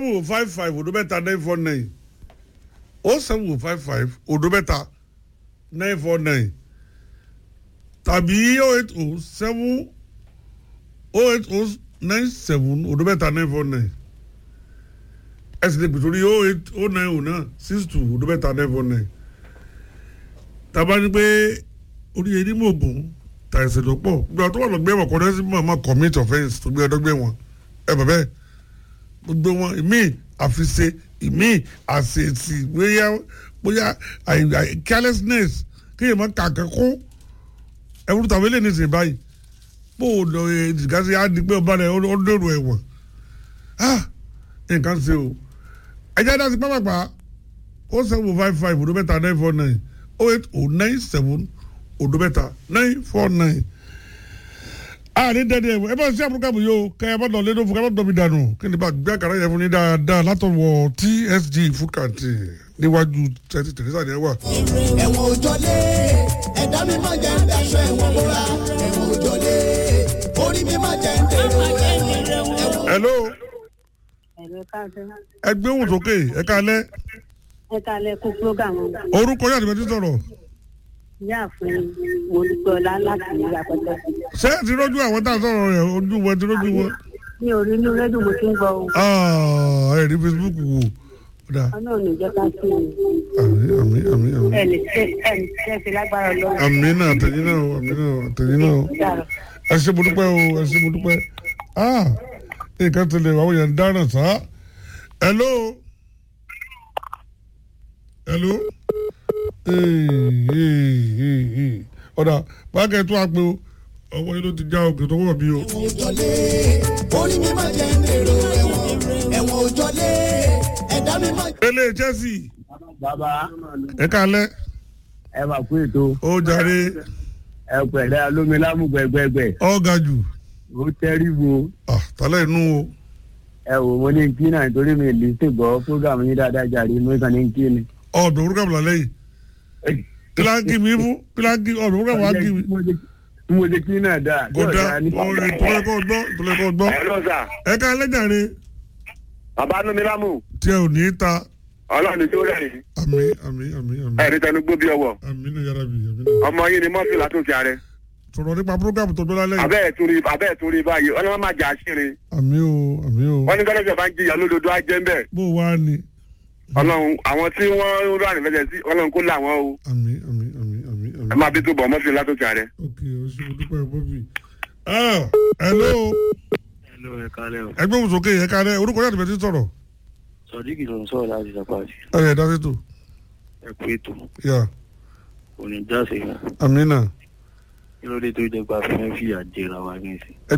seven five five odo mẹ́ta nine four nine o seven five five odo mẹ́ta nine four nine tàbí o eight o seven o eight o nine seven odo mẹ́ta nine four nine ẹ sì lè pè sórí o eight o nine o náà six two odo mẹ́ta nine four nine tàbá ní pé oníyẹ ní mògùn tàìsàn tó pọ̀ gbé ọtọ́ wà lọ́gbẹ́ wọn kọ́ni sí mọ̀ mọ́ commit offence tó gbé ọdọ́gbẹ́ wọn ẹ bàbẹ́ gbogbo wọn ìmí àfiṣe ìmí àṣetì bóyá bóyá carelessness kéèyàn máa kà kẹ́kọ́ ẹ̀rù tàbí lè ní ìsìn báyìí bó o lọ ìdìgásí á di pé ọba rẹ̀ ó dèrò ẹ̀wọ̀n nǹkan ṣe o ẹ̀jẹ̀ dá sí pápápá ó seven five five ọdún mẹ́ta nine four nine oh eight oh nine seven ọdún mẹ́ta nine four nine àní dẹ́ni ẹ̀wọ̀n ẹ bá ṣe àbúrúkàbù yìí o kẹ́ ẹ bá lọ lédò fún ká bá dọ̀mí dànù kí ni bá gbé àkàrà yẹn fún ní dáadáa látọ̀wọ̀ tsg food canteen níwájú twenty teresa ni ẹ wà. ẹ̀wọ̀n òjọ́lé ẹ̀dá mi máa jẹ́ ń daṣọ ẹ̀wọ̀n bóra ẹ̀wọ̀n òjọ́lé orí mi máa jẹ́ ń dèrò ẹ̀wọ̀n. hello ẹ̀rọ káàdé ẹ gbé ohùn sókè ẹ kálẹ́ ẹ kalẹ̀ kó prógámù orúkọ yàtọ̀ bẹ́ẹ̀ ti sọ̀rọ̀ yáàfin mọ̀lúgbọ́lá láti ìyàpẹ̀tẹ̀. ṣé ẹ ti rójú àwọn tá a sọ̀rọ̀ rẹ̀ ojú wọn ti rójú wọn. mi ò rí inú rédíò mo ti ń gbọ́ o Ah, ẹ rí facebook wò ọ̀dà ọlọ́run ò jẹ́ ká sí i àmì àmì àmì àmì ẹnì tẹ́ ẹnì tẹ́ fi lágbára lọ. àmì náà àtẹ̀yìn náà o, àmì náà àtẹ̀yìn náà o. ẹ ṣe mo dúpẹ́ o ẹ ṣe mo dúpẹ́ ah nǹkan tẹ̀lé àwọn èèyàn ń dáná sá hello hello Ee, ee, ee. ọ̀dà báàgẹ̀ tó a pé o ọwọ́ yìí ló ti já òkè tó wọ̀ bí o. ẹ̀wọ̀n òjọ́lé orí mi máa jẹ́ ń dèrò ẹ̀wọ̀n ẹ̀wọ̀n òjọ́lé ẹ̀dá mi máa. ilé chelsea bàbá ẹ kálẹ̀ ẹ máa kú ètò ó jàre ẹ pẹ̀lẹ́ alómi lámùgbẹ̀gbẹ̀gbẹ̀ ọ̀gá jù ó tẹ́rìbù ah tálẹ̀ inú o ẹ wò mo ní kí náà nítorí mi lè ṣe gbọ́ fúgàmù yín dáadáa jàre mo kàn ní kí ni. ọ̀dọ̀ orúkọ àbúlà lẹ́yìn kíláàkì mi fún kíláàkì ọ̀dọ̀ orúkọ àbúlà kì mí. mo ṣe kí náà dáa. kódà ọ̀rẹ́ tọ́lẹ́kọ̀ gbọ́ tọ́lẹ́kọ̀ gbọ́ ẹ lọ sà ẹ ká lẹ́jàre bàbá nu mi lámù tí ẹ ò ní í ta ọlọ́run tó rẹ̀ ní àmì àmì àmì àmì ẹ̀rí tẹnu gbó bí ọwọ́ àmì náà yára bì àmì náà. ọmọ yín ni mọ́tò látúnṣe ààrẹ sọ̀rọ̀ nípa program tó gbọ́dọ̀ lẹ́yìn. abẹ́ ẹ̀ tún rí abẹ́ ẹ̀ tún rí báyìí ọlọ́run máa jà síre àmì o àmì o wọ́n ní gọ́dọ̀sẹ̀ bá ń jìyà lódodo á jẹ́ ń bẹ̀ bó wá ni ọlọ́run àwọn tí wọ́n ń rà nífẹ̀ẹ́ sí ọlọ́run kó làwọn o àmì àmì àmì àmì ẹ àmì. máa bí tó bọ̀ mọ́tò látúnṣe ààrẹ. ok o ṣe mo dúpẹ́ bọ́bí. ah hello Hello, ẹ kálẹ̀ o. ẹgbẹ́ òun sókè ẹ̀ka rẹ orúkọ yàtọ̀ bẹ́ẹ̀ ti sọ̀rọ̀ Sọ̀díkì ló ń sọ̀rọ̀ láti Sàpàtì. ẹ̀ ẹ̀ dá sí tò Ẹ kú ètò. yà Kò ní jáse gan. àmì náà. Kí ló dé tó jẹ́ pé a fẹ́ fìyà jẹra wa ní ìsìn?